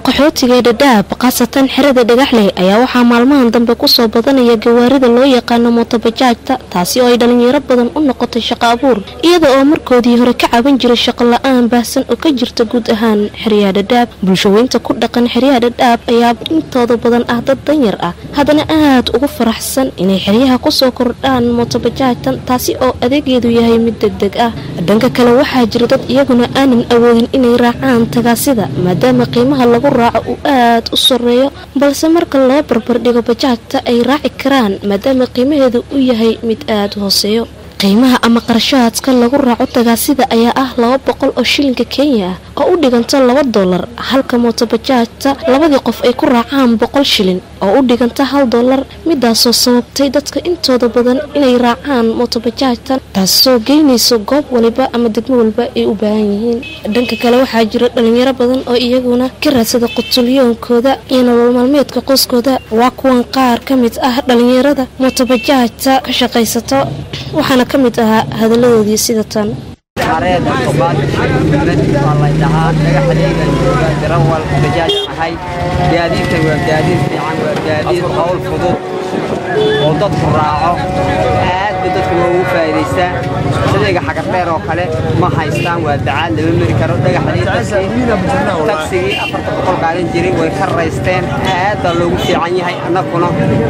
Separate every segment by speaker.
Speaker 1: qaxootiga ee dhadhaab khaasatan xerada dhagaxley ayaa waxaa maalmahan dambe kusoo badanaya gawaarida loo yaqaano mootobajaajta taasi oo ay dhalinyaro badan u noqotay shaqo abuur iyada oo markoodii hore ka caban jiray shaqo la-aan baahsan oo ka jirta guud ahaan xeryaha dhadhaab bulshaweynta ku dhaqan xeryaha dhadhaab ayaa intooda badan ah dad danyar ah haddana aad ugu faraxsan inay xeryaha kusoo kordhaan mootobajaajtan taasi oo adeegeedu yahay mid deg deg ah dhanka kale waxaa jira dad iyaguna aanan awoodin inay raacaan tagaasida maadaama qiimaha lagu raaco uu aad u sareeyo balse marka loo barbardhigo bajaajta ay raaci karaan maadaama qiimaheedu u yahay mid aad u hooseeyo qiimaha ama qarashaadka lagu raaco tagaasida ayaa ah laba boqol oo shilinka kenya ah oo u dhiganta laba dolar halka mootobajaajta labadii qof ay ku raacaan boqol shilin oo u dhiganta hal dolar midaasoo sababtay dadka intooda badan inay raacaan mootobajaajtan taasoo geynayso goob waliba ama degmo walba ay u baahan yihiin dhanka kale waxaa jira dhalinyaro badan oo iyaguna ka raadsada qutulyoonkooda iyo nolol maalmeedka qoyskooda waa kuwan qaar ka mid ah dhalinyarada mootobajaajta ka shaqaysato waxaana ka mid ahaa hadaladoodii sida tan
Speaker 2: xareed tobaad mid waa lay dhahaa dhagaxdayga jooga darawal bajaajaan ahay gaadiidkan waa gaadiid fiican waa gaadiid hawl fudud oo dadku raaco aad ba dadku loogu faa'iidaystaa sidayga xagardheer oo kale ma haystaan waa dacaad lama mari karo dhagaxdaydaasi tagsigii afarta boqol qaadan jiray way ka raysteen aad baa loogu fiican yahay annaguna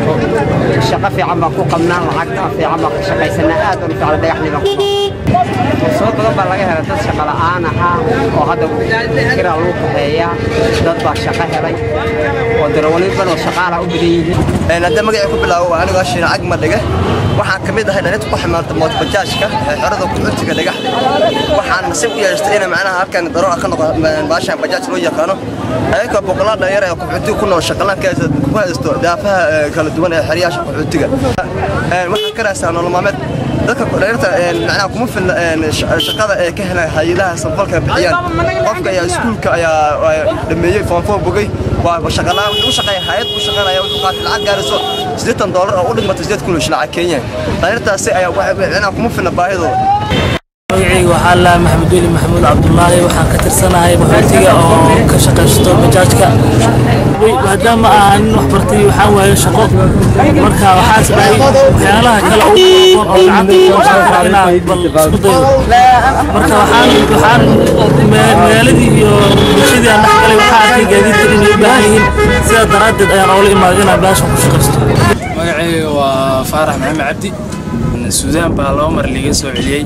Speaker 2: shaqo fiican baan ku qabnaa lacagta fiican baan ka shaqaysanaa aad baan u fiican dhagaxdii baan ku fursado badan baa laga helay dad shaqo la'aan ahaa oo hadda kiraa lagu kaxeeyaa dad baa shaqo helay oo darawaliin badan oo shaqaala u badan yihiin
Speaker 3: hadda magacii ku bilaabo waa anigoo shiina cagma dhige waxaan ka mid ahay dhalinta ku ximaalta mootobajaajka ee xerada kuxutiga dhagaxda waxaan nasiib u yeeshtay ina macnaha halkan daroon ka noqo baashan bajaaj loo yaqaano ayagoo boqolaal dhalinyaro ee kuxutiga ku nool shaqalanka ku haysto daafaha kala duwan ee xeryaasha kuxutiga waxaan ka raastaa nolol maalmeed dadka dhalinyarta macnaha kuma filna shaqada ee ka helaan hay-adaha samfalka bixiyaan qofka ayaa iskuulka ayaa dhameeyey foonfoo bogay waa shaqalaan wuxuu u shaqeeya hay-ad buu shaqeynaya wuxuu qaatay lacag gaarayso siddeetan doolar oo u dhigmata siddeed kun oo lacag kenya dhalinyartaasi ayaa macnaha kuma filna baahidooda
Speaker 4: magacayga waxaa laa maxamed weli maxamuud cabdulaahi waxaan ka tirsanahay qaxootiga oo ka shaqaysto bajaajka maadaama aan nin wax bartay waxaan waaye shaqo marka waxaas dhahay waxyaalaha kale ugu aqoon oo gacanta inaan bal isku dayo marka waxaan waxaan magaaladii iyo bulshadii aan dhex galay waxaa arkay gaadiidka inay u baahan yihiin sidaa daraaddeed ayaan oola imaaday inaan baashan ku shaqaysto
Speaker 5: magacayga waa faarax maxamed cabdi suudaan baa laba mar liiga soo celiyey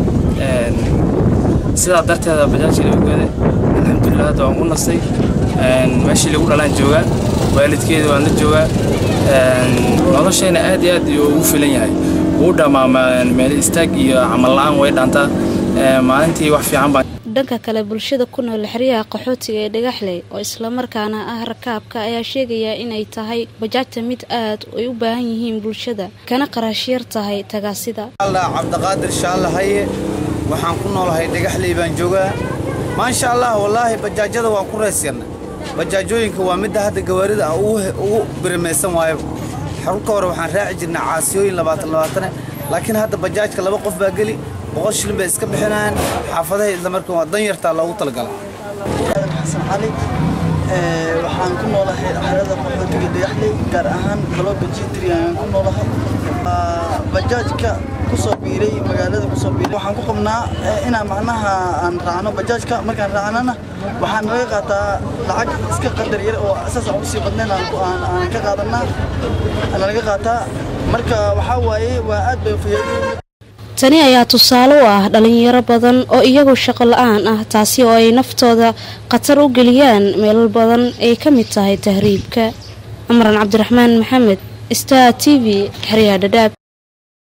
Speaker 5: sidaa darteeda bajaajka lagu gaday alxamdulilah hadda waan ku nastay meeshii lagu dhalaan joogaa waalidkeeda waan la joogaa noloshayna aad iyo aad ugu filan yahay wuu dhammaa meel istaag iyo camal la-aan way dhaantaa maalintii wax fiican baa
Speaker 1: dhanka kale bulshada ku nool xeryaha qaxootiga ee dhagaxley oo islamarkaana ah rakaabka ayaa sheegaya inay tahay bajaajta mid aad ay u baahan yihiin bulshada kana qarashyar tahay tagaasida
Speaker 6: cabdiqaadir shaallahaye waxaan ku noolahay dhagaxley baan joogaa maasha allah wallaahi bajaajyada waan ku raysyanna bajaajooyinka waa midda hadda gawaarida ah ugu birimaysan waayo xarunka hore waxaan raaci jirnay caasiyooyin labaatan labaatane laakiin hadda bajaajka laba qof baa geli boqol shilin bay iska bixinayaan xaafadaha isla markaan waa dan yartaa loogu talagala
Speaker 7: xasan cali waxaan ku noolahay xerada qaxootiga dhagaxley gaar ahaan galooba jitri ayaan ku noolahay bajaajka kusoo biiray magaalada kusoo biiray waxaan ku qabnaa inaan macnaha aan raacno bajaajka markaan raacnana waxaan naga qaataa lacag iska qadar yar oo asaas aan usii badnayn aan ka qaadanaa naga qaataa marka waxaa waaye waa aad bay fayaaday
Speaker 1: tani ayaa tusaale u ah dhalinyaro badan oo iyagu shaqo la-aan ah taasi oo ay naftooda khatar u geliyaan meelal badan ay ka mid tahay tahriibka cumran cabdiraxmaan maxamed star t v xeryaha dhadhaab